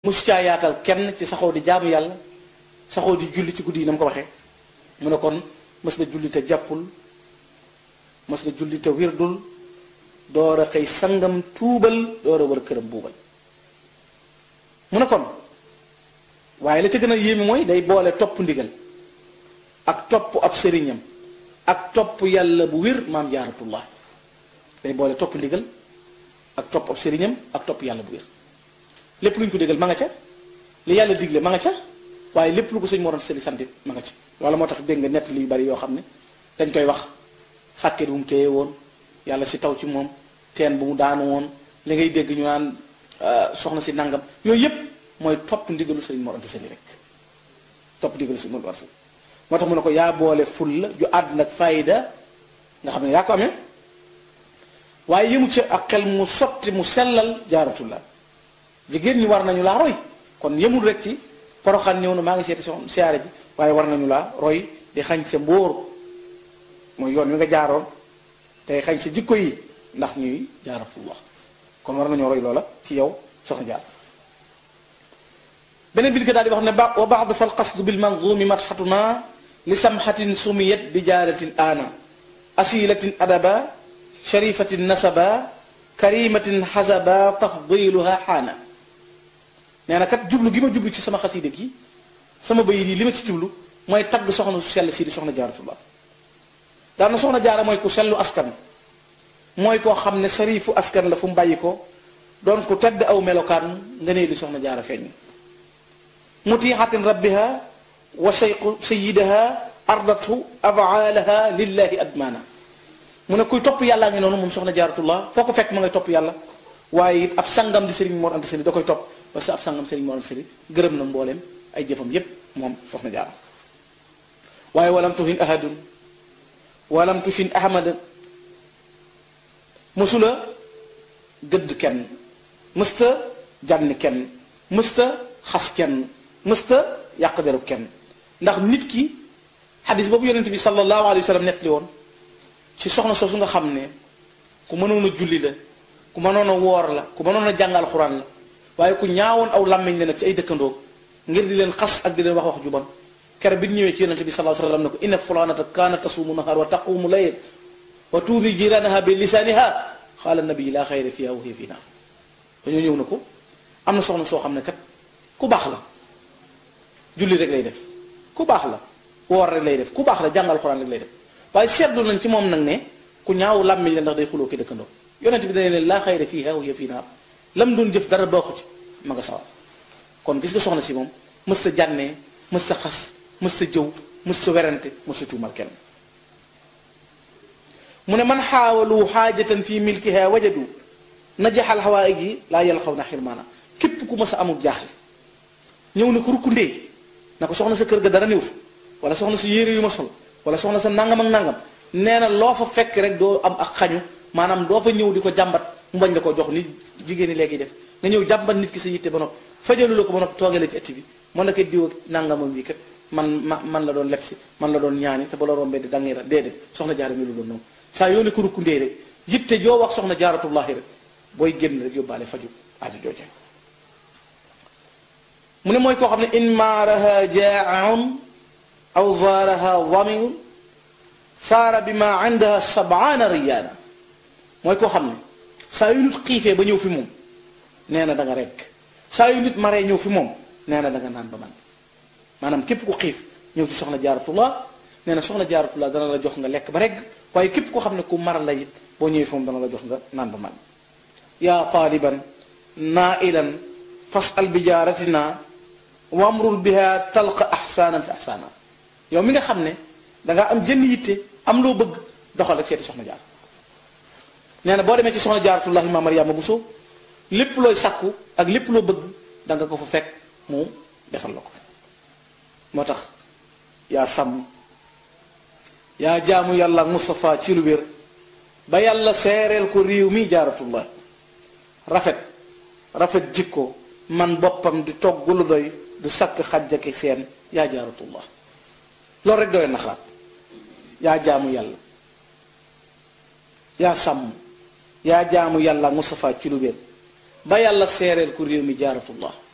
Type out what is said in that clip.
mosu caa yaatal kenn ci saxoo di jaamu yàlla saxoo di julli ci guddi yi na mu ko waxee mu ne kon mës na julli te jàppul mës na julli te wirdul door a xëy sangam tuubal door a war këram buubal mu ne kon waaye la ca gën a yéeme mooy day boole topp ndigal ak topp ab sëriñam ak topp yàlla bu wér maam jaaratullah day boole topp ndigal ak topp ab sëriñam ak topp yàlla bu wér lépp lu ñu ko digal ma nga ca li yàlla digle ma nga ca waaye lépp lu ko sëñ moroon sëli santit ma nga ca wala moo tax dégg nga nett yu bari yoo xam ne dañ koy wax sàkket bu mu téye woon yàlla si taw ci moom teen bu mu daanu woon li ngay dégg ñu naan soxna si nangam yooyu yépp mooy topp ndigalu sëriñ Mor Anta Sali rek topp ndigalu sëriñ Mor Anta Sali moo tax mu ne ko yaa boole ful la ju àdd nag fayda nga xam ne yaa ko amee waaye yëmu ca ak xel mu sotti mu sellal jaaratullah jigéen ñi war nañu laa roy kon yëmul rek ci poroxaan ñëw na maa ngi seeti soxna siyaare ji waaye war nañu laa roy di xañ sa mbóor mooy yoon wi nga jaaroon tey xañ sa jikko yi ndax ñuy jaaratullah kon war nañoo roy loola ci yow soxna jaar beneen bi di ko daal di wax ne ba wa baad fal qasdu bil manzumi madxatuna li samxatin sumiyat bi jaaratin aana asilatin adaba sharifatin nasaba karimatin xasaba tafdiluha xaana nee na kat jublu gi ma jublu ci sama xasida gi sama bayit yi li ma ci jublu mooy tagg soxna su sell si di soxna jaaratullah daana soxna jaara mooy ku sellu askan mooy koo xam ne sarifu askan la fu mu bàyyi ko doon ku tedd aw melokaan nga nee li soxna jaara feeñ mutiixatin rabbiha wa sayqu sayidaha ardatu afaalaha lillahi admaana mu ne kuy topp yàllaa ngi noonu moom soxna jaaratullah foo ko fekk ma ngay topp yàlla waaye it ab sangam di sëriñ Mor Anta Sali da koy topp parce que ab sangam sëriñ Mor Anta Sali gërëm na mbooleem ay jëfam yépp moom soxna jaara waaye walam tuhin ahadun walam tushin ahmadan mësula gëdd kenn mësta jànni kenn mësta xas kenn mësta yàq derub kenn ndax nit ki xadis boobu yonent bi sallallahu alayhi wa sallam nettali woon ci soxna soosu nga xam ne ku mënoon a julli la ku mënoon a woor la ku mënoon a jàngal xuraan la waaye ku ñaawoon aw làmmiñ la nag ci ay dëkkandoo ngir di leen xas ak di leen wax wax ju bon kere bi ñëwee ci yonent bi sallallahu alayhi wa sallam ne ko inna fulanata kaanat tasuumu nahaar wa taqumu layl wa tuudi jiranaha bi lisaaniha xaala nabi laa xayra fiha wa hiya fi naar dañoo ñëw na ko am na soxna soo xam ne kat ku baax la julli rek lay def ku baax la woor rek lay def ku baax la jàngal xuraan rek lay def waaye seetlu nañ ci moom nag ne ku ñaaw làmmiñ la ndax day xuloo ki dëkkandoo yonent bi dañu leen laa xayra fiha wa hiya fi naar lam doon jëf dara baaxu ci ma nga sawar kon gis nga soxna si moom mës sa jànnee mës sa xas mës sa jëw mës sa werante mës sa tuumal kenn mu ne man xaawalu xaajatan fi milkiha wajadu najaxal xawaay gi laa yàlla xaw na xirmaana képp ku mës a amul jaaxle ñëw na ko rukkundee na ko soxna sa kër ga dara néew fa wala soxna sa yére yu ma sol wala soxna sa nangam ak nangam nee na loo fa fekk rek doo am ak xañu maanaam doo fa ñëw di ko jàmbat mu bañ la ko jox ni jigéen ñi léegi def nga ñëw jàmbat nit ki sa yitte ba noppi fajalu la ko ba noppi toogee la ci ëtt bi mën na ko diw ak nangamam bi kat man ma man la doon leb si man la doon ñaani te ba la rombee di dangira déedéet soxna jaara mi lu doon noonu saa yoo ne ko rukkundee rek yitte joo wax soxna jaaratullahi rek booy génn rek yóbbaale faju aaju jooje mu ne mooy koo xam ne in maaraha jaaun aw zaaraha wamiun saara bi ma indaha sabaana riyaana mooy koo xam ne saa yu nit xiifee ba ñëw fi moom nee na da nga rekk saa yu nit maree ñëw fi moom nee na da nga naan ba man maanaam képp ku xiif ñëw ci soxna jaaratullah nee na soxna jaaratullah dana la jox nga lekk ba regg waaye képp koo xam ne ku mar la it boo ñëwee fi moom dana la jox nga naan ba man yaa taaliban naailan fasal bi jaaratina wamrul biha talqa ahsaanan fi ahsaana yow mi nga xam ne dangaa am jënn yitte am loo bëgg doxal ak seeti soxna jaar nee na boo demee ci soxna jaaratullahi ma Mariama Bousso lépp looy sakku ak lépp loo bëgg danga ko fa fekk mu defal la ko moo tax yaa sàmm yaa jaamu yàlla ak Moustapha ci lu wér ba yàlla seereel ko réew mi jaaratullah rafet rafet jikko man boppam di togg lu doy du sakk xajjaki seen yaa jaaratullah loolu rek doy na xalaat yaa jaamu yàlla yaa sàmm yaa jaamu yàlla ak Moustapha ci lu wér ba yàlla seereel ko réew mi jaaratullah